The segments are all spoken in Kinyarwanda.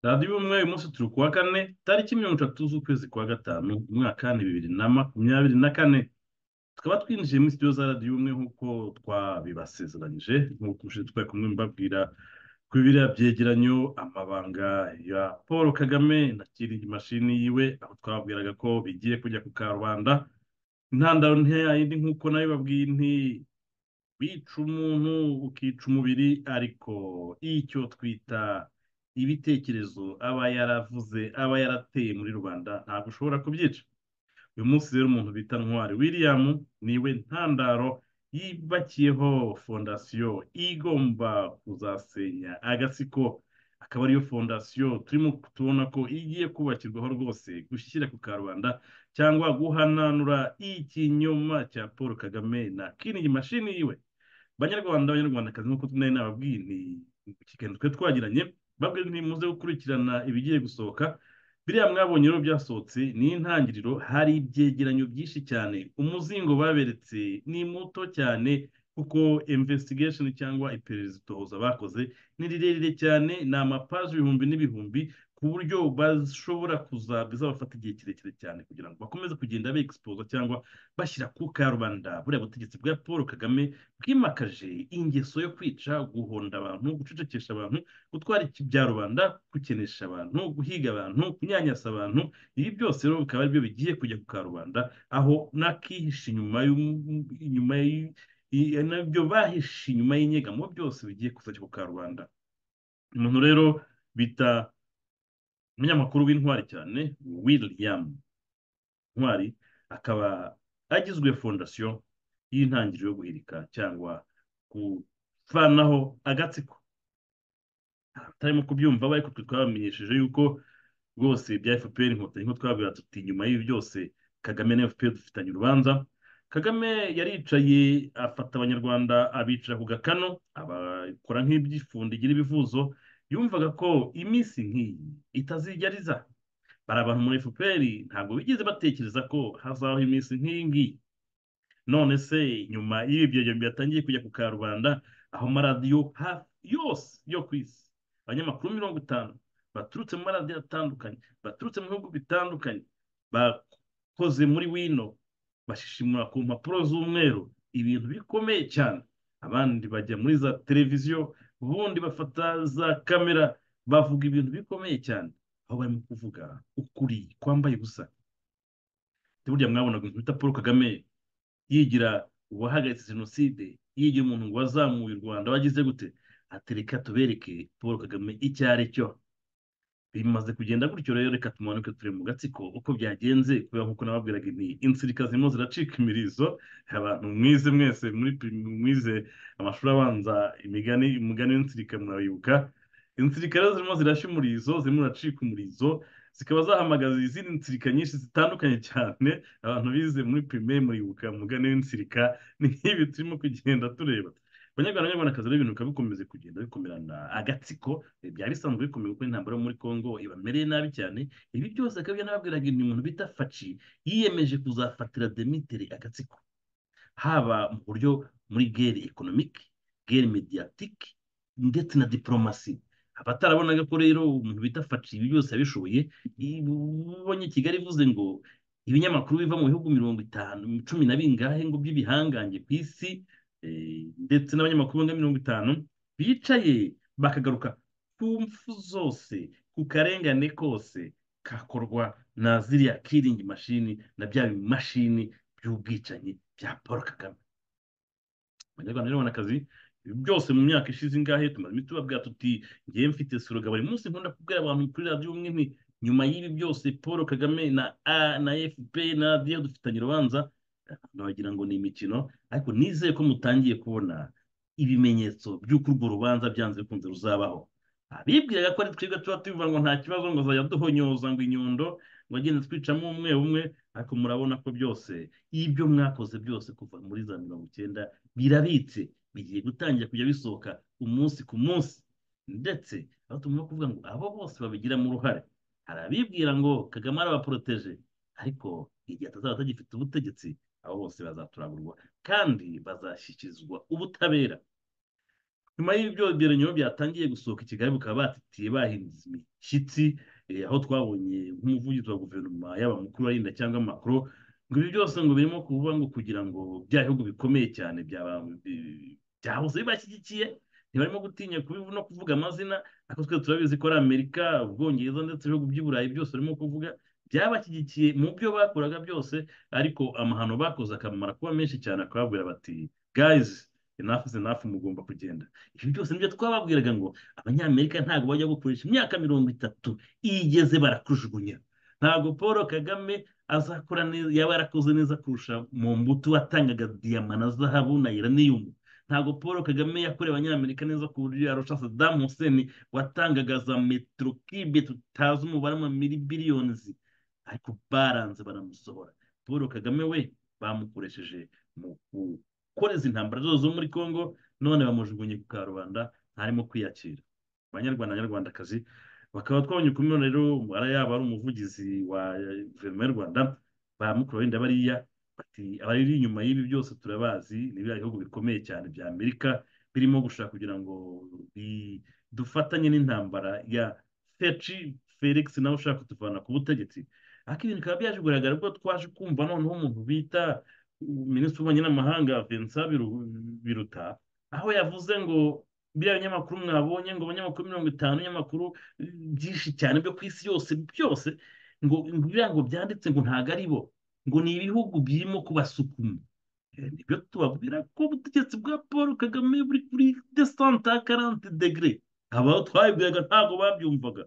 radiyo ubumwe umunsi turi kuwa kane tariki mirongo itatu z'ukwezi kwa gatanu umwaka ni bibiri na makumyabiri na kane tukaba twinjiye muri studio za radiyo ubumwe nk'uko twabibasezeranyije nk'uko ushinzwe twari kumwe mbabwira ku biriya byegeranyo amabanga ya paul kagame na kiri imashini yiwe aho twababwiraga ko bigiye kujya ku karubanda intandaro ntiyayindi nk'uko nayo babwiye nti wica umuntu ukica umubiri ariko icyo twita ibitekerezo aba yaravuze aba yarateye muri rubanda ntabwo ushobora kubyica uyu munsi rero umuntu bita ntwari william niwe ntandaro yibakiyeho fondasiyo igomba kuzasenya agatsiko akaba ariyo fondasiyo turimo tubona ko igiye kubakirwaho rwose gushyira ku karubanda cyangwa guhananura ikinyoma cya paul kagame na kiriya mashini yiwe banyarwanda abanyarwandakazi nk'uko tunari nababwiye ni mu kiganiro twari twagiranye babwe ntimuze gukurikirana ibigiye gusohoka biriya mwabonye rero byasohotse ni intangiriro hari ibyegeranyo byinshi cyane umuzingo baberetse ni muto cyane kuko investigation cyangwa iperereza itohoza bakoze ni rirerire cyane ni amapaji ibihumbi n'ibihumbi ku buryo bashobora kuza bizabafata igihe kirekire cyane kugira ngo bakomeze kugenda begispoza cyangwa bashyira ku karubanda buriya butegetsi bwa paul kagame bwimakaje ingeso yo kwica guhonda abantu gucecekesha abantu gutwara ibyarubanda gukenesha abantu guhiga abantu kunyanyasa abantu ibi byose rero bikaba aribyo bigiye kujya ku karubanda aho n'akihishe inyuma y'um- inyuma y- i- nabyo bahishe inyuma y'inyegamo byose bigiye kuzajya ku karubanda umuntu rero bita umunyamakuru w'intwari cyane william ntwari akaba agizwe fondasiyo y'intangiriro yo guhirika cyangwa kuvanaho agatsiko abatarimo kubyumva ariko twe twabamenyesheje yuko rwose bya fpr inkotanyi nk'uko twabwira tuti inyuma y'ibi byose kagame na fpr dufitanye urubanza kagame yaricaye afata abanyarwanda abicara ku gakano abakora nk'ibyifundo igira ibivuzo yumvaga ko iminsi nk'iyi itazijya riza bari abantu muri fpr ntabwo bigeze batekereza ko hazabaho iminsi nk'iyi ngiyi none se nyuma y'ibi byegeranyo byatangiye kujya ku karubanda aho amaradiyo hafi yose yo ku isi abanyamakuru mirongo itanu baturutse mu maradiyo atandukanye baturutse mu bihugu bitandukanye bakoze muri wino bashishimura ku mpapuro z'umweru ibintu bikomeye cyane abandi bajya muri za televiziyo ubundi bafata za kamera bavuga ibintu bikomeye cyane aho barimo kuvuga ukuri kwambaye ubusa burya mwabonaga umuntu bita paul kagame yigira uwahagaritse jenoside yigira umuntu ngo wazamuye u rwanda wagize gute ati reka tubereke paul kagame icyo ari cyo bimaze kugenda gutyo rero reka tumanuke turi mu gatsiko uko byagenze kubera nk'uko nababwiraga ni insirika zirimo ziracika imirizo abantu mwize mwese muri pri- mwize amashuri abanza imigani umugani w'insirika murabibuka insirika rero zirimo zirashya umurizo zirimo ziracika umurizo zikaba zahamagaza izindi nsirika nyinshi zitandukanye cyane abantu bize muri primaire muribuka umugani w'insirika ni nk'ibi turimo kugenda tureba abanyarwanda n'abanyarwandakazi rero ibintu bikaba bikomeze kugenda bikomerana agatsiko ibi byari bisanzwe bikomeye kuko intambara yo muri Congo ibamereye nabi cyane ibi byose akaba yanababwiraga ni umuntu bita Faci yiyemeje kuzafatira Demitiri agatsiko haba mu buryo muri gere ekonomike gere mediyatike ndetse na diporomasi abatarabonaga ko rero umuntu bita Faci ibi byose yabishoboye i- ubonye Kigali ivuze ngo ibinyamakuru biva mu bihugu mirongo itanu cumi na bingahe ngo by'ibihangange ku isi eh, ndetse n'abanyamakuru barenga mirongo itanu bicaye bakagaruka ku mpfu zose ku karengane kose kakorwa na ziriya kiringi mashini na bya bimashini by'ubwicanyi bya paul kagame abanyarwanda rero akazi byose mu myaka ishize ingahe tumaze tubabwira tuti ngewe mfite siroga buri munsi nkunda kubwira abantu kuri radiyo umwe nti nyuma y'ibi byose paul kagame na a na fpr na radiyo dufitanye urubanza abantu bagira ngo ni imikino ariko nizeye ko mutangiye kubona ibimenyetso by'uko urwo rubanza byanze bikunze ruzabaho abibwiraga ko ari twebwe tuba tubivuga ngo nta kibazo ngo azajya duhonyoza ngo inyundo ngo agende twicamo umwe umwe ariko murabona ko byose ibyo mwakoze byose kuva muri za mirongo icyenda birabitse bigiye gutangira kujya bisohoka umunsi ku munsi ndetse aho tugomba kuvuga ngo abo bose babigiramo uruhare hari abibwira ngo kagame arabaporoteje ariko igihe atazaba atagifite ubutegetsi abo bose bazaturagurwa kandi bazashyikirizwa ubutabera nyuma y'ibyo byerenyo byatangiye gusohoka i kigali bukaba batitiye bahinduza imishyitsi aho twabonye nk'umuvugizi wa guverinoma yaba mukuru wa rinda cyangwa makuru ngo ibi byose ngo birimo kuvuga ngo kugira ngo bya bihugu bikomeye cyane byahoze bibashyigikiye ntibarimo gutinya kubivu no kuvuga amazina ariko twe turabizi ko ari amerika ubwongereza ndetse ibihugu by'iburayi byose barimo kuvuga byabashyigikiye mu byo bakoraga byose ariko amahano bakoze akamara kuba menshi cyane akababwira bati gayizi inafu zinafu mugomba kugenda ibi byose nibyo twababwiraga ngo abanyamerika ntabwo bajya gukoresha imyaka mirongo itatu iyo igeze barakujugunya ntabwo paul kagame azakora neza yaba yarakoze neza kurusha mu mbuto watangaga diyama na zahabu na iraniyumu ntabwo paul kagame yakorewe abanyamerika neza ku buryo yarusha saddam hussein watangaga za metero kibe tutazi umubare wa mili biliyonizi ariko baranze baramusohora paul kagame we bamukoresheje mu koreza intambara zose zo muri congo none bamujugunye ku karubanda ntarimo kwiyakira abanyarwanda abanyarwandakazi bakaba twabonye uko umwe rero yaba ari umuvugizi wa guverinoma y'u rwanda bamukura wenda bariya bati abari inyuma y'ibi byose turabazi ni biriya bihugu bikomeye cyane bya amerika birimo gushaka kugira ngo dufatanye n'intambara ya feci felix nawe ushaka kutuvana ku butegetsi ariko ibintu bikaba byaje kugaragara ubwo twaje kumva noneho umuntu bita minisitiri w'ububanyi n'amahanga vincent biruta aho yavuze ngo biriya binyamakuru mwabonye ngo abanyamakuru mirongo itanu binyamakuru byinshi cyane byo ku isi yose byose ngo biriya ngo byanditse ngo ntabwo ari bo ngo ni ibihugu birimo kubasukuma nibyo tubabwira ko ubutegetsi bwa paul kagame buri kuri desanta karante degere aba twabibwiraga ntabwo babyumvaga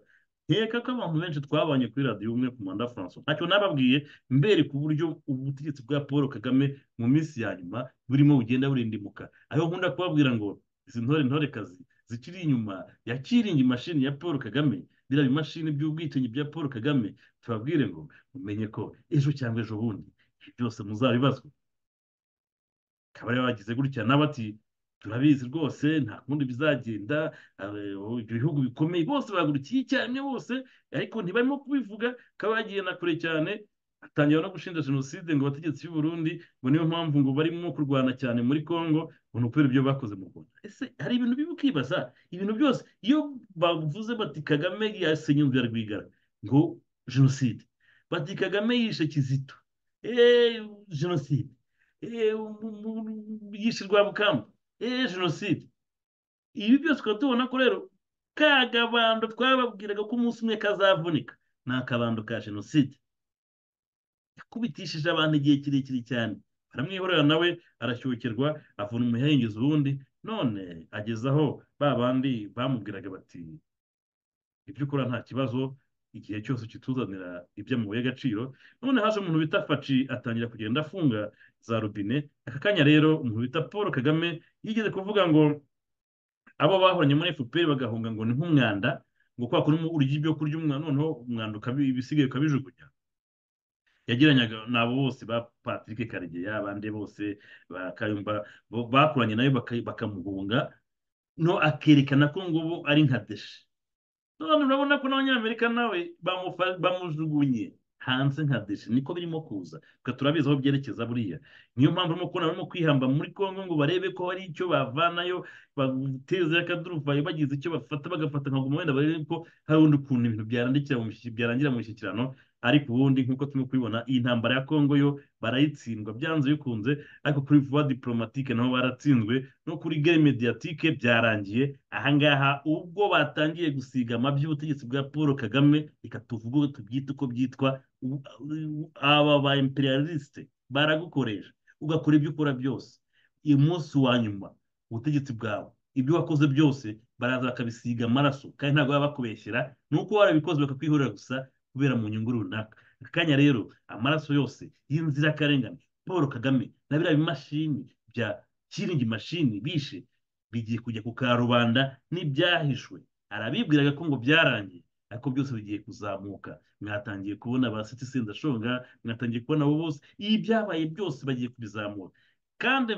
nkeka ko abantu benshi twabanye kuri radiyo umwe ku mwanda francois ntacyo nababwiye mbere ku buryo ubutegetsi bwa paul kagame mu minsi ya nyuma burimo bugenda burindimuka aho nkunda kubabwira ngo izi ntore ntorekazi zikiri inyuma yakiringi imashini ya paul kagame biriya bimashini by'ubwicanyi bya paul kagame tubabwire ngo mumenye ko ejo cyangwa ejo bundi ibi byose muzabibazwa akaba ariyo bagize gutya n'abati turabizi rwose nta kundi bizagenda ibyo bihugu bikomeye bose bahagurukiye icyarimwe bose ariko ntibarimo kubivuga bakaba bagiye na kure cyane atangira no gushinja jenoside ngo abategetsi b'u Burundi ngo niyo mpamvu ngo barimo kurwana cyane muri congo ngo ni ukubera ibyo bakoze mu rwanda ese hari ibintu biba ukibaza ibintu byose iyo bavuze bati kagame yasenye inzu ya rwigara ngo jenoside bati kagame yishe kizito eee jenoside eee yishe rwabukamba eee jenoside ibi byose tukaba tubona ko rero ka kabando twababwiraga ko umunsi umwe kazavunika ni akabando ka jenoside yakubitishije abantu igihe kirekire cyane baramwihorera nawe arashyukirwa avuna umuhengizi ubundi none ageze aho ba bandi bamubwiraga bati ibyo ukora nta kibazo igihe cyose kituzanira iby'amabuye y'agaciro none haje umuntu bita faci atangira kugenda afunga za robine aka kanya rero umuntu bita paul kagame yigeze kuvuga ngo abo bahoranye muri fpr bagahunga ngo ni nk'umwanda ngo kwa kuri urya ibyo kurya umwana noneho umwanda ibisigaye ukabijugunya yageranyaga n'abo bose ba patrick karegeya abandi bose bakayumva bakuranye nayo bakamuhunga no akerekana ko ngubu ari nka deshe none urabona ko n'abanyamerika nawe bamujugunye hanze nka deshe niko birimo kuza turabizi aho byerekeza buriya niyo mpamvu urimo kubona barimo kwihamba muri congo ngo barebe ko hari icyo bavanayo bateze akaduruvayo bagize icyo bafata bagafata nka guma wenda barebe ko hari undi ukuntu ibintu byarangira mu mishyikirano ariko ubundi nk'uko turimo kubibona iyi ntambara ya congo yo barayitsindwa byanze bikunze ariko kuri vuba diporomatike nabo baratsinzwe no kuri gare mediyatike byarangiye ahangaha ubwo batangiye gusiga amabyi y'ubutegetsi bwa paul kagame reka tuvuge tubyite uko byitwa aba ba imperialisite baragukoresha ugakora ibyo ukora byose uyu munsi wa nyuma ubutegetsi bwawe ibyo wakoze byose baraza bakabisiga amaraso kandi ntabwo baba bakubeshyera ni uko warabikoze bakakwihorera gusa kubera mu nyungu runaka akanya rero amaraso yose y'inzirakarengane paul kagame na biriya bimashini bya kiringi mashini bishe bigiye kujya ku karubanda n'ibyahishwe arabibwiraga ko ngo byarangiye ariko byose bigiye kuzamuka mwatangiye kubona ba siti sendashonga mwatangiye kubona abo bose ibi byabaye byose bagiye kubizamura kandi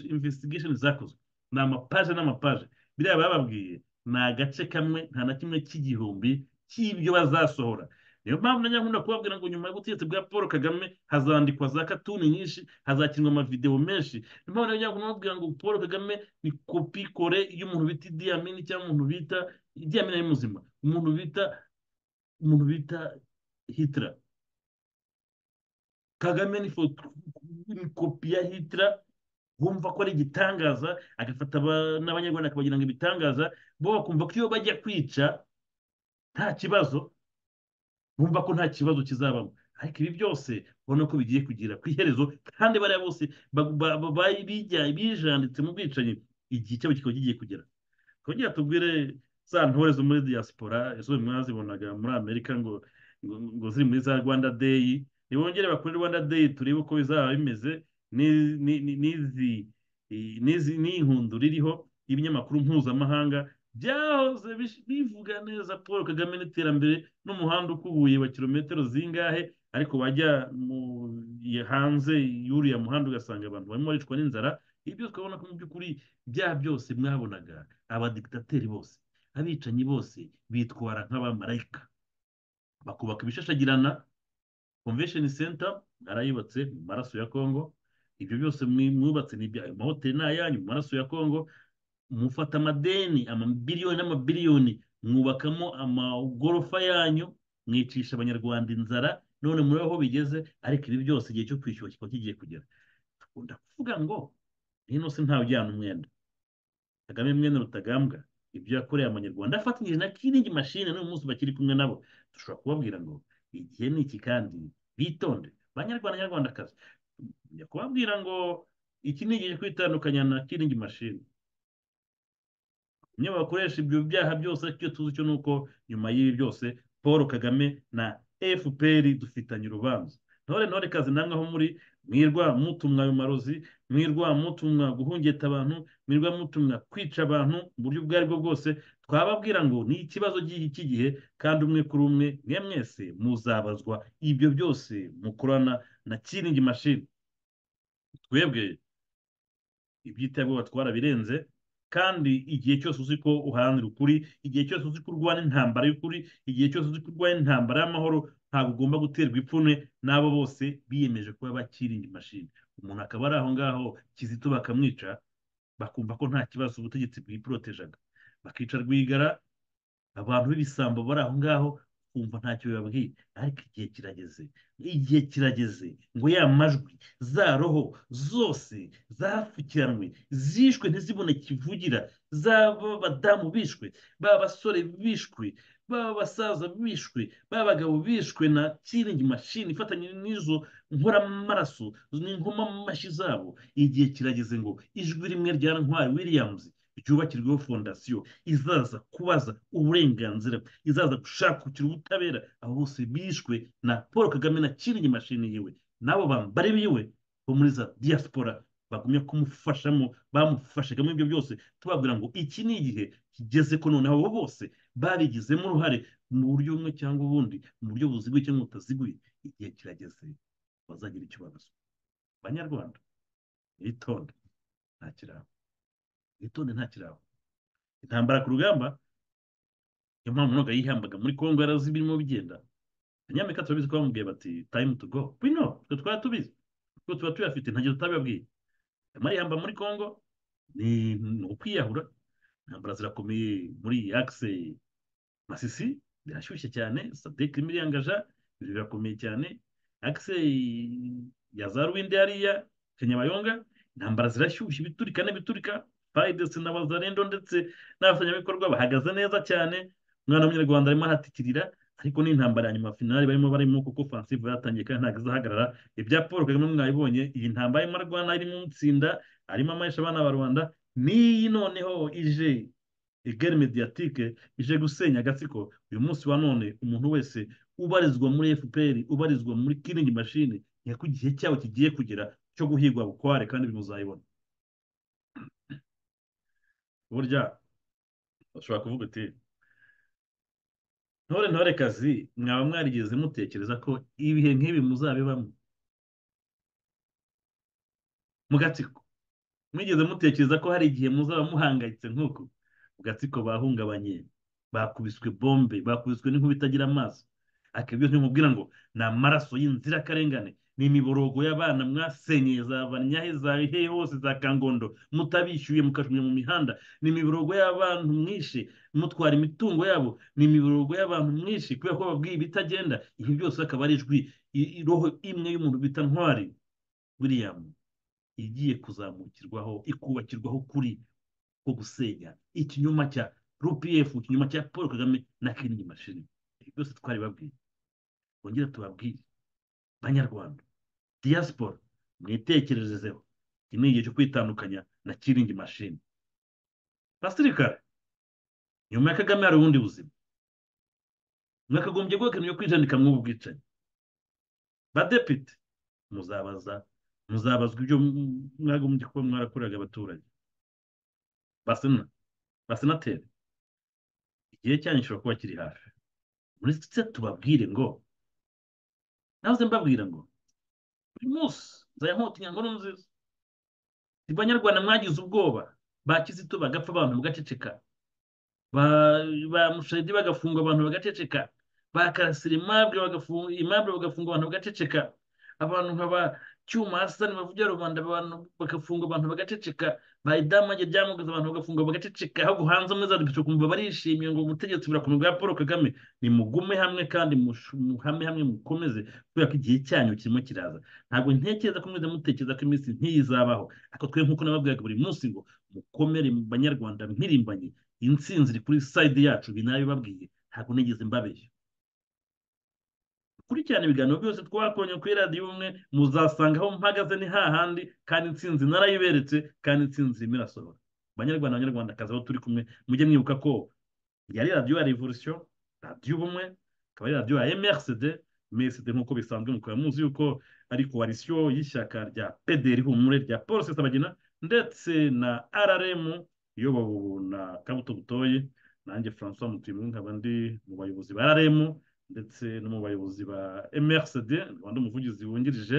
investigation zakozwe ni amapaje n'amapaje biriya bababwiye ni agace kamwe nta na kimwe cy'igihumbi cy'ibyo bazasohora niyo mpamvu nanjye nkunda kubabwira ngo nyuma y'ubutegetsi bwa paul kagame hazandikwa za katuni nyinshi hazakinwa amavidewo menshi niyo mpamvu nanjye nkunda kubabwira ngo paul kagame ni kopi kore y'umuntu bita idiyamini cyangwa umuntu bita idiyamini ari muzima umuntu bita umuntu bita hitler kagame ni foto ni kopi ya hitler bumva ko ari igitangaza agafata n'abanyarwanda akabagira ngo ibitangaza bo bakumva ko iyo bajya kwica nta kibazo bumva ko nta kibazo kizabamo ariko ibi byose ubona ko bigiye kugira ku iherezo kandi bariya bose bijanditse mu bwicanyi igihe cyabo kikaba kigiye kugera twongera tubwire za ntore zo muri diaspora izo mwazibonaga muri amerika ngo ngo ziri muri za rwanda deyi nibongere bakore rwanda deyi turebe uko bizaba bimeze n'ihundura ririho ibinyamakuru mpuzamahanga byahoze bivuga neza paul kagame n'iterambere n'umuhanda ukubuye wa kilometero zingahe ariko wajya hanze y'uriya muhanda ugasanga abantu barimo baricwa n'inzara ibyo twabona ko mu by'ukuri bya byose mwabonaga abadikitateri bose abicanyi bose bitwara nk'abamarayika bakubaka ibishashagirana convention center arayubatse mu maraso ya congo ibyo byose mwubatse n'ibyayo amahoteli ni ayanyu mu maraso ya congo mufata amadeni amabiliyoni n'amabiliyoni mwubakamo amagorofa yanyu mwicisha abanyarwanda inzara none muri aho bigeze ariko ibi byose igihe cyo kwishyura kikaba kigiye kugera dukunda kuvuga ngo hino se ntawujyana umwenda kagame mwene rutagambwa ibyo yakoreye abanyarwanda afatanyije na kiringi mashine n'uyu munsi bakiri kumwe nabo dushobora kubabwira ngo igihe ni iki kandi bitonde banyarwanda nyarwandakazi njya kubabwira ngo iki ni igihe kwitandukanya na kiringi mashini niyo bakoresha ibyo byaha byose ariko icyo tuzi cyo ni uko nyuma y'ibi byose paul kagame na fpr dufitanye urubanza ntore ntore kazi namwe aho muri mwirwa mutumwa ayo marozi mwirwa mutumwa guhungeta abantu mwirwa mutumwa kwica abantu mu buryo ubwo aribwo bwose twababwira ngo ni ikibazo cy'iki gihe kandi umwe kuri umwe mwe mwese muzabazwa ibyo byose mukorana na kiringi mashini twebwe iby'itabwoba twarabirenze kandi igihe cyose uzi ko uharanira ukuri igihe cyose uzi ko urwana intambara y'ukuri igihe cyose uzi ko urwana intambara y'amahoro ntabwo ugomba guterwa ipfunwe n'abo bose biyemeje kuba bakirinda imashini umuntu akaba ari aho ngaho kizito bakamwica bakumva ko nta kibazo ubutegetsi bwiporotejaga bakica rwigara abantu b'ibisambo bari aho ngaho kumva ntacyo bibabwiye ariko igihe kirageze igihe kirageze ngo ya majwi za roho zose zapfukiranwe zishwe ntizibone kivugira zaba abadamu bishwe baba abasore bishwe baba abasaza bishwe baba abagabo bishwe na kiringi mashini ifatanye n'izo nkoramaraso n'inkomamashyi amashyi zabo igihe kirageze ngo ijwi rimwe rya ntwari williams ryubakirweho fondasiyo izaza kubaza uburenganzira izaza gushakukira ubutabera abo bose bishwe na paul kagame na kiringi mashini yiwe n'abo bambari biwe bo muri za diaspora bagumya kumufashamo bamufashaga muri ibyo byose tubabwira ngo iki ni igihe kigeze ko noneho abo bose babigizemo uruhare mu buryo bumwe cyangwa ubundi mu buryo buziguye cyangwa butaziguye igihe kirageze bazagira icyo babazwa banyarwanda bitonde nta kirango witonde nta kirabo intambara ku rugamba niyo mpamvu ntabwo yihambaga muri kongo yarazi birimo bigenda abanyamerika turabizi ko bamubwiye bati time to go bino twe twaba tubizi kuko tuba tuyafite ntagihe tutabibabwiye amarihamba muri kongo ni ukwiyahura intambara zirakomeye muri akise masisi birashyushye cyane sadek irimo iriyangaja birakomeye cyane akise ya za ruwinde hariya kanyabayonga intambara zirashyushye biturika n'ibiturika bayidesi na bazarendo ndetse n'abafatanyabikorwa bahagaze neza cyane umwana w'umunyarwanda arimo aratikirira ariko ni intambara ya nyuma finali barimo barimo kuko fansive yatangiye kandi ntabwo izahagarara ibya paul kagame mwabibonye iyi ntambara arimo arwana irimo umutsinda arimo amayesha abana ba rwanda n'iyi noneho ije igare mediyatike ije gusenya agatsiko uyu munsi wa none umuntu wese ubarizwa muri fpr ubarizwa muri kiringi mashini ni ku gihe cyabo kigiye kugera cyo guhigwa bukware kandi bimuzayibona burya ushobora kuvuga uti ntore ntore kazi mwaba mwarigeze mutekereza ko ibihe nk'ibi muzabibamo mu gatsiko mwigeze mutekereza ko hari igihe muzaba muhangayitse nk'uku mu gatsiko bahungabanye bakubiswe bombe bakubiswe n'inkuba itagira amaso akabwira ntibubwira ngo ni amaraso y'inzirakarengane ni imiborogo y'abana mwasenyeye za banyahe za bihehe hose za kangondo mutabishyuye mukajumya mu mihanda ni imiborogo y'abantu mwinshi mutwara imitungo yabo ni imiborogo y'abantu mwinshi kubera ko babwiye ibitagenda ibi byose akaba ari ijwi roho imwe y'umuntu bita ntwari william igiye kuzamukirwaho ikubakirwaho kuri ko gusenya ikinyoma cya rupf ikinyoma cya paul kagame na kinini mashini ibi byose twari babwiye bongera tubabwire banyarwanda diaspora mwitekererezeho iki ni igihe cyo kwitandukanya na kiringi mashini basirikare nyuma ya kagame hari ubundi buzima mwakagombye guhakanira kwijandika mw'ubu bwicanyi badepite muzabaza muzabazwa ibyo mwagombye kuba mwarakoreraga abaturage basena basenateri igihe cyanyu gishobora kuba kiri hafi muri se tubabwire ngo nahoze mbabwira ngo buri munsi nzaya nkota inyangono nziza si banyarwanda mwagize ubwoba ba kizito bagapfa abantu bagaceceka ba mushayidi bagafungwa abantu bagaceceka ba karasira imabwe bagafungwa abantu bagaceceka abantu nkaba cyuma hasani bavugira rubanda abantu bagafunga abantu bagaceceka bayidamage ryamugize abantu bagafunga bagaceceka ahubwo hanze muri za depite ukumva barishimye ngo ubutegetsi burakomeye bwa paul kagame ni mugume hamwe kandi muhame hamwe mukomeze kubera ko igihe cyanyu kirimo kiraza ntabwo ntekereza ko mwese mutekereza ko iminsi ntiyizabaho ariko twe nk'uko nababwiraga buri munsi ngo mukomere mu banyarwanda mpirimbanye insinzi iri kuri sayidi yacu ibi nabibabwiye ntabwo nigeze mbabeshya kurikirana ibiganiro byose twakonye kuri radiyo umwe muzasanga aho mpagaze ni hahandi kandi insinzi narayiberetse kandi insinzi irimo irasohora abanyarwanda abanyarwandakazi aho turi kumwe mujye mwibuka ko yari radiyo ya revolusiyo radiyo ubumwe ikaba ari radiyo ya mrcd mrcd nk'uko bisanzwe mukaba muzi yuko ari koalisiyo y'ishyaka rya pdr humure rya paul sabagina ndetse na rrm iyobowe na kabuto butoye nanjye francois mutimu nkaba ndi mu bayobozi ba rrm ndetse no mu bayobozi ba mrcd rwanda umuvugizi wungirije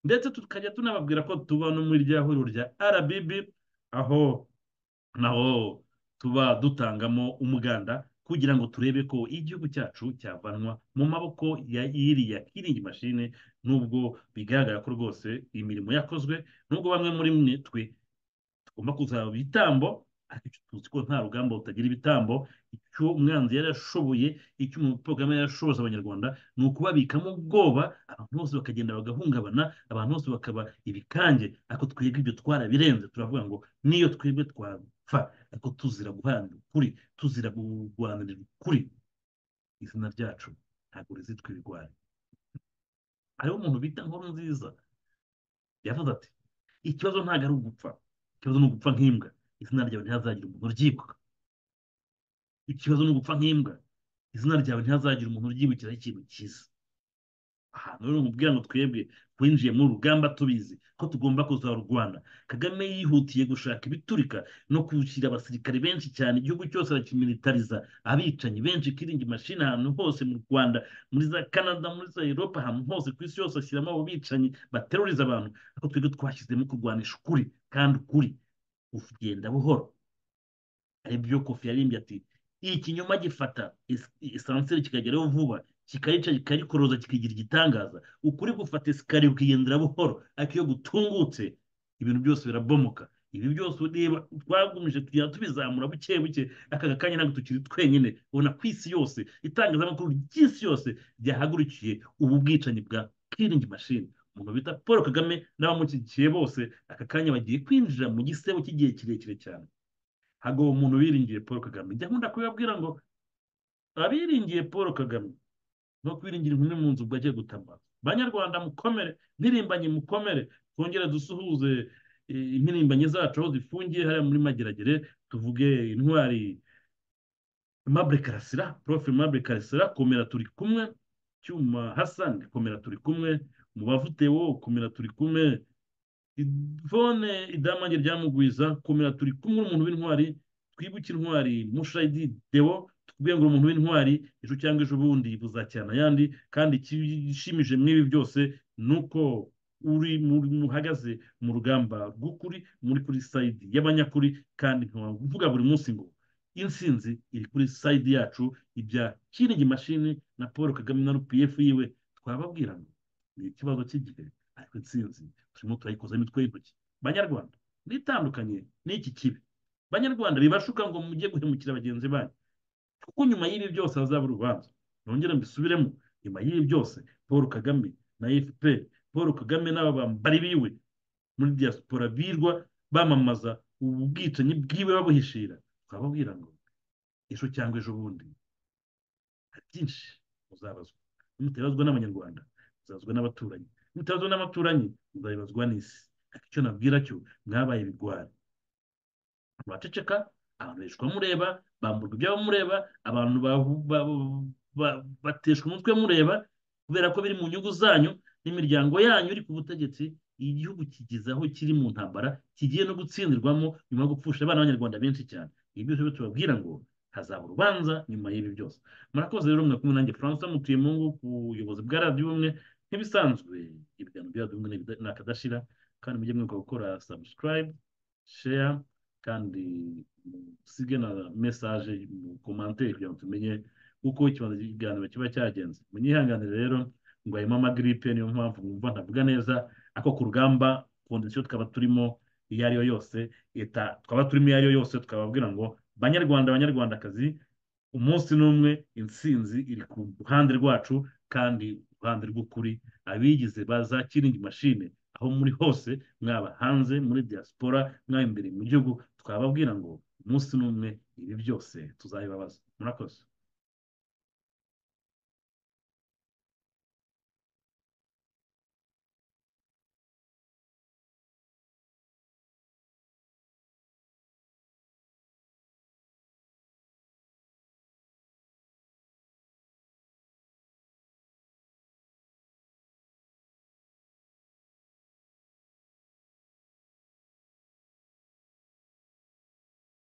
ndetse tukajya tunababwira ko tuba no muri rya huriro rya rbb aho naho tuba dutangamo umuganda kugira ngo turebe ko igihugu cyacu cyavanwa mu maboko ya iriya kiringi mashine nubwo bigaragara ko rwose imirimo yakozwe nubwo bamwe muri mwe twe tugomba kuzaba ibitambo ariko tuzi ko nta rugamba rutagira ibitambo icyo umwanzi yarashoboye icyo umuporogaramu yarashoboza abanyarwanda ni ukubabikamo ubwoba abantu bose bakagenda bagahungabana abantu bose bakaba ibikange ariko twebwe ibyo twarabirenze turavuga ngo niyo twebwe twapfa ariko tuzira guharanira ukuri tuzira kurwanirira ukuri izina ryacu ntabwo rizitwa ibigwari hariho umuntu bita nkuru nziza yavuze ati ikibazo ntabwo ari ugupfa ikibazo ni ugupfa nk'imbwa izina ryawe ntihazagira umuntu uryibuka ikibazo ni ugupfa nk'imbwa izina ryawe ntihazagira umuntu uryibukira ikintu cyiza ahantu rero umubwira ngo twebwe winjiye mu rugamba tubizi ko tugomba kuzarurwana kagame yihutiye gushaka ibiturika no gushyira abasirikare benshi cyane igihugu cyose arakimilitariza abicanyi benshi ikiringi mashini ahantu hose mu rwanda muri za canada muri za europa ahantu hose ku isi yose ashyiramo abo bicanyi bateruriza abantu ariko twebwe twashyizemo kurwanisha ukuri kandi ukuri kugenda buhoro ari byo kofi yarimbye ati ikinyoma gifata esanseri kikageraho vuba kikayica kikarikoroza kikigira igitangaza ukuri gufata esikariye ukigendera buhoro ariko iyo gutungutse ibintu byose birabomoka ibi byose ureba twagumije tugenda tubizamura buke buke akaga kanya ntabwo tukiri twenyine ubona ku isi yose itangazamakuru ry'isi yose ryahagurukiye ubu bwicanyi bwa kiringi mashini umuntu bita paul kagame n'abamushyigikiye bose aka kanya bagiye kwinjira mu gisebo cy'igihe kirekire cyane ntabwo uwo muntu wiringiye paul kagame njya nkunda kubibabwira ngo abiringiye paul kagame no kwiringira inkumi mu nzu ubwo agiye gutamaza banyarwanda mukomere ntirimbanye mukomere twongere dusuhuze impirimbanyi zacu aho zifungiye hariya muri mageragere tuvuge intwari mabure karasira profe mabure karasira komera turi kumwe cyuma hasani komera turi kumwe mu bavutewo kumera turi kumwe ivone idamange ryamugwiza komera turi kumwe umuntu w'intwari twibuke intwari mushayidi dewo tukubwira ngo umuntu w'intwari ejo cyangwa ejo bundi buzacyana ayandi kandi ikishimije mw'ibi byose ni uko uri muhagaze mu rugamba rw'ukuri muri kuri sayidi y'abanyakuri kandi nkavuga buri munsi ngo intsinzi iri kuri sayidi yacu ibya kiringi mashini na paul kagame na rpf yiwe twababwira ngo ni ikibazo cy'igihe ariko intsinzi turimo turayikoza imitwe y'intoki banyarwanda nitandukanye n'iki kibi banyarwanda bibashuka ngo mujye guhemukira bagenzi banyu kuko nyuma y'ibi byose hazaba urubanza nongera mbisubiremo nyuma y'ibi byose paul kagame na fpr paul kagame n'aba bambari biwe muri diaspora birwa bamamaza ubu bwicanyi bwiwe babuhishira twababwira ngo ejo cyangwa ejo bundi hari byinshi muzabazwa mutabazwa n'abanyarwanda muzabazwa n'abaturanyi mutabazwa n'abaturanyi muzabibazwa n'isi ariko icyo nabwira cyo mwabaye ibigwari abaceceka abantu bishwa mureba bamburwa ibyabo mureba abantu bateshwa umutwe mureba kubera ko biri mu nyungu zanyu n'imiryango yanyu iri ku butegetsi igihugu kigeze aho kiri mu ntambara kigiye no gutsindirwamo nyuma yo gupfusha abana b'abanyarwanda benshi cyane ibi byose byo tubabwira ngo hazaba urubanza nyuma y'ibi byose murakoze rero mwakumwe nanjye francois mutuye mu ngo ku buyobozi bwa radiyo ubumwe nk'ibisanzwe ibiganiro bya radiyo ubumwe ni akadashira kandi mujye mwibuka gukora sabusikarayibu sheya kandi musige na mesaje mu komanteri kugira ngo tumenye uko ikibanza cy'ikiganiro kiba cyagenze munyihanganire rero ngo harimo amagiripe niyo mpamvu mwumva ntavuga neza ako ku rugamba kondisiyo tukaba turimo iyo ari yo yose leta twaba turimo iyo ari yo yose tukababwira ngo banyarwanda abanyarwandakazi umunsi n'umwe intsinzi iri ku ruhande rwacu kandi uruhande rw'ukuri abigize baza kiringi mashine aho muri hose mwaba hanze muri diaspora mwaba imbere mu gihugu twababwira ngo umunsi n'umwe ibi byose tuzabibabaza murakoze